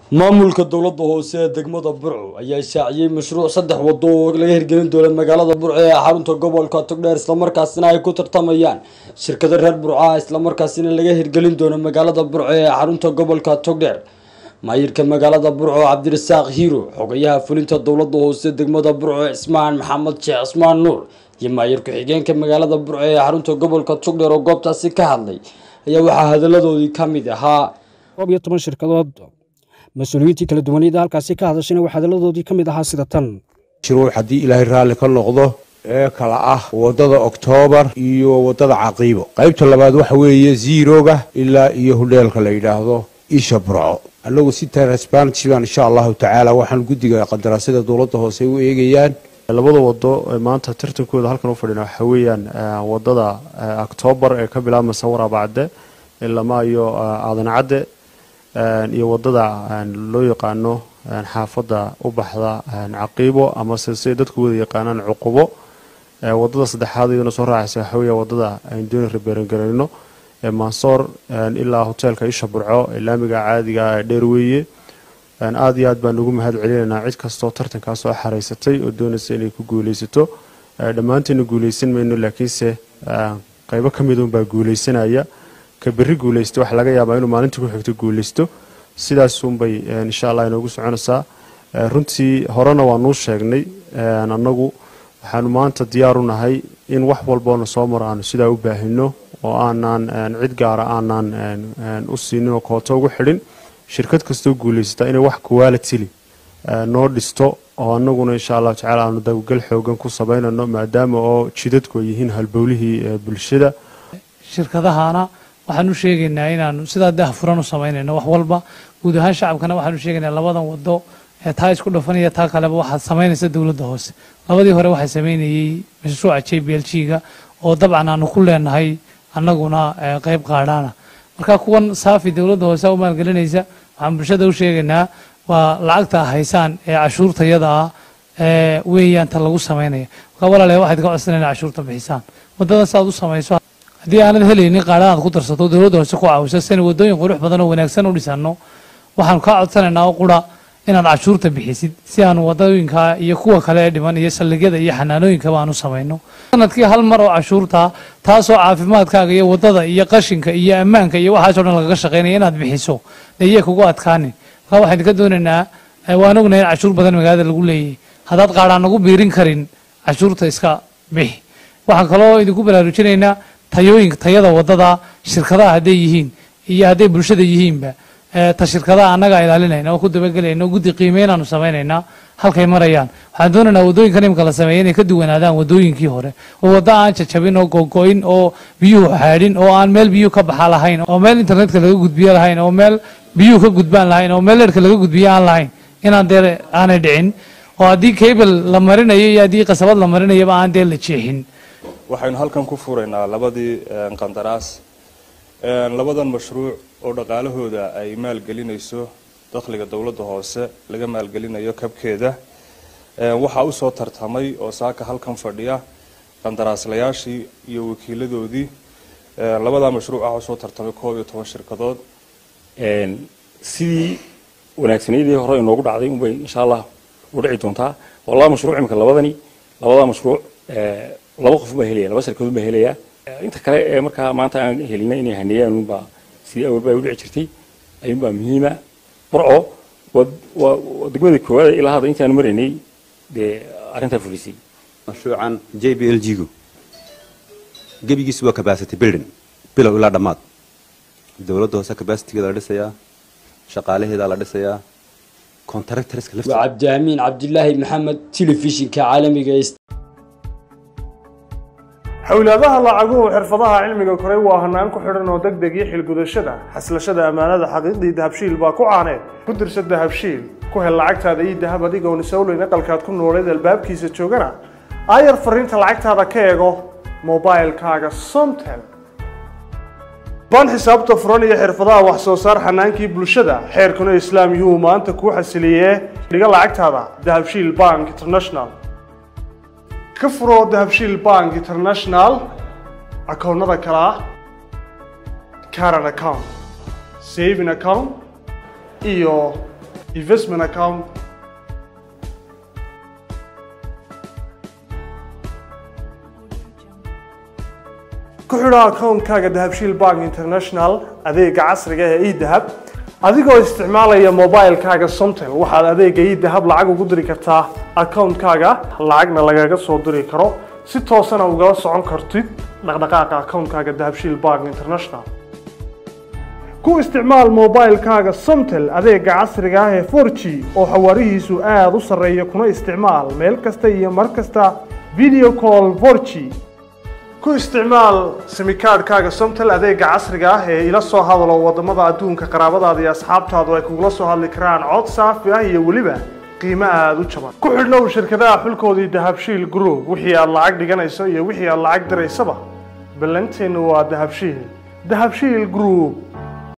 maamulka dowladda hoose ee degmada burco ayaa shaaciyey mashruuc saddex wado oo laga hirgelin doono magaalada burco ee xarunta gobolka togdheer islamarkaasina ay ku tartamayaan shirkado reer burco ah islamarkaasina laga hirgelin doono magaalada burco ee xarunta gobolka togdheer maayirka magaalada burco cabdirasaaq hiiro xogayaha fulinta dowladda hoose degmada burco cismaan maxamed sheekh cismaan nuur iyo maayir ku-xigeenka magaalada burco ee xarunta gobolka togdheer oo goobtaasi ka hadlay ayaa waxaa hadaladoodii ka mid ahaa koob iyo toban shirkadood mas-uuliyiintii kala duwaneeda halkaasi ka hadashayna waxaa hadaladoodii ka mid ahaa sida tan mashruuc haddii ilaahay raalli ka noqdo ee kala ah waddada oktoobar iyo waddada caqiibo qaybta labaad waxa weeye ziiroga ilaa iyo hudheelka la yidhaahdo isha burco annagu si transparency baan insha allahu tacaala waxaan guddiga qandaraasyada dowladda hoose u eegayaan labada wado ee maanta tartankooda halkan u fadhina waxaa weeyaan wadada octoobar ee ka bilaabmaysa waraabacde ilama iyo aadan cadde iyo wadada loo yaqaano xaafadda u baxda caqiibo amase siay dadku wada yaqaanaan cuqubo wadada saddexaad iyaduna soo raacaysa waxaa weeya wadada aynu dooni rabeerangarayno ee mansoor ilaa hoteelka isha burco ee laamiga caadiga ee dheerweeye aada iyo aad baan ugu mahad celinaynaa cid kastoo tartankaa soo xaraysatay oo doonaysa inay ku guuleysato dhammaanteena guuleysan mayno laakiinse qeybo ka mid unbaa guuleysanaya ka berri guuleysta waxaa laga yaabaa inuu maalintii ku xigto guuleysto sidaasunbay insha allah inoogu soconaysaa runtii horena waanuu sheegnay annagu waxaanu maanta diyaar u nahay in wax walboona soo maro aanu sidaa u baahino oo aanaan cid gaara aanaan u siinin oo kooto ugu xidhin shirkad kastoo guuleysata inay wax qualitily noo dhisto oo anaguna insha allahu tacala aanu dabagal xoogan ku samaynano maadaama oo jidadku ay yihiin halbowlihii bulshada shirkadahana waxaan u sheegaynaa inaanu sidaa dah furan u samaynayno wax walba guud ahaan shacabkana waxaan u sheegaynaa labadan wado ee taa isku dhafanaya taa kaleba waxaad samaynaysa dowladda hoose labadii hore waxaa samaynayey mashruuca j b l g ga oo dabcan aanu ku leenahay annaguna qeyb qaadhaana marka kuwan saafi dowladda hoose u maalgelinaysa waxaan bulshada u sheegaynaa waa lacagta haysaan ee cashuurtayada ah weeyaan ta lagu samaynaya marka walaalayaal waxaad ka codsanayna cashuurta bixisaan waddadan si aad u samayso haddii aanad helaynin qaadhaan aad ku darsato dowladda hoose ku caawiso sina waddooyin qurux badan oo wanaagsan u dhisano waxaanu kaa codsanaynaa oo qura inaad cashuurta bixisid si aanu wadooyinka iyo kuwa kale ee dhiman iyo saldhigyada iyo xanaanooyinkaba aan u samayno sanadkii hal mar oo cashuurta taasoo caafimaadkaaga iyo wadada iyo qashinka iyo ammaanka iyo waxaasoo dhan lagaga shaqaynaya inaad bixiso dee kugu adkaanin marka waxaan idinka doonaynaa waan ognahay in cashuur badan magaalada lagu leeyahay haddaad qaadhaan nagu biirin karin cashuurta iska bixi waxaan kaloo idinku baraarujinaynaa tayooyinka tayada wadada shirkadaha hadday yihiin iyo hadday bulshada yihiinba ta shirkadaha annaga ilaalinayna oo ku dabagelayna oo guddi qiimeynaanu samaynaynaa halkay marayaan waxaan doonaynaa waddooyinkan imika la sameeya inay ka duwanaadaan waddooyinkii hore oo waddo aan jajabin oo gogo-in oo biyuhu xaadhin oo aan meel biyuhu ka baxa lahayn oo meel internetka laga gudbiyo lahayn oo meel biyuhu ka gudbaan lahayn oo meel leerka laga gudbiyo aan lahayn inaan dee aanay dhicin oo haddii cable la marinayo iyo haddii qasabad la marinayaba aan dee la jeexin waxaynu halkan ku furaynaa labadii qandaraas labadan mashruuc oo dhaqaalahooda ay maalgelinayso dakhliga dowladda hoose laga maalgelinayo kabkeeda waxaa usoo tartamay oo saaka halkan fadhiya qandaraaslayaashii iyo wakiiladoodii labadaa mashruuc ah usoo tartamay koob iyo toban shirkadood sidii wanaagsaneydii hore inoogu dhacday unbay insha allah u dhici doontaa oo laba mashruuc imika labadani labadaa mashruuc laba qof baa helaya laba shirkadood baa helaya inta kale ee markaa maanta aan helina inay haneeyaan unbaa sidii awalba ay u dhici jirtay ayuunbaa muhiima burco waa degmada koowaad ilaa hadda intaanu maraynay dee arrintaa fulisay mashruucan j b l g gu gebigiisu waa capacity building bilow ilaa dhammaad dowladda hoose capacitygeeda la dhisayaa shaqaalaheeda la dhisayaa contractorska waa cabdiamiin cabdilaahi maxamed telefishinka caalamiga xawlaadaha lacaguhu xirfadaha cilmiga koray waa hanaan ku xidhan oo deg deg iyo xilgudashada xaslashada ammaanada xaqiiqdii dahabshiil baa ku caaneed ku dirsa dahabshiil ku hel lacagtaada iyo dahab adigoon isowleyn aqalkaad ku nooleed albaabkiisa joogana aayar fariinta lacagtaada ka eego mobilkaaga somtel baan xisaabta furan iyo xirfadaha wax soo saar xanaankii bulshada xeerkuna islaam yuhuu maanta kuu xasiliyee dhiga lacagtaada dahabshiil bank international ka furo dahabshiil bank international akoonnada kale ah caran account saving account iyo investment account ku xidho akoonkaaga dahabshiil bank international adeega casriga ee edahab adigoo isticmaalaya mobilekaaga somtel waxaad adeega edahab lacag ugu diri kartaa akoonkaaga lacagna lagaga soo diri karo si toosana ugala socon kartid dhaqdhaqaaqa akoonkaaga dahabshiil bank international ku isticmaal mobilekaaga somtel adeega casriga ah ee 4g oo xawaarihiisu aada u sarreeya kuna isticmaal meel kasta iyo mar kasta video call 4g ku isticmaal simikaadhkaaga somtel adeega casriga ah ee ila soo hadalo wadamada adduunka qaraabadaada iyo asxaabtaadu ay kugula soo hadli karaan cod saafi ah iyo weliba qiimo aada u jaban ku xidhnow shirkadaha xulkoodii dahabshiil group wixii aad lacag dhiganayso iyo wixii aad lacag diraysaba ballanteennu waa dahabshiil dahabshiil group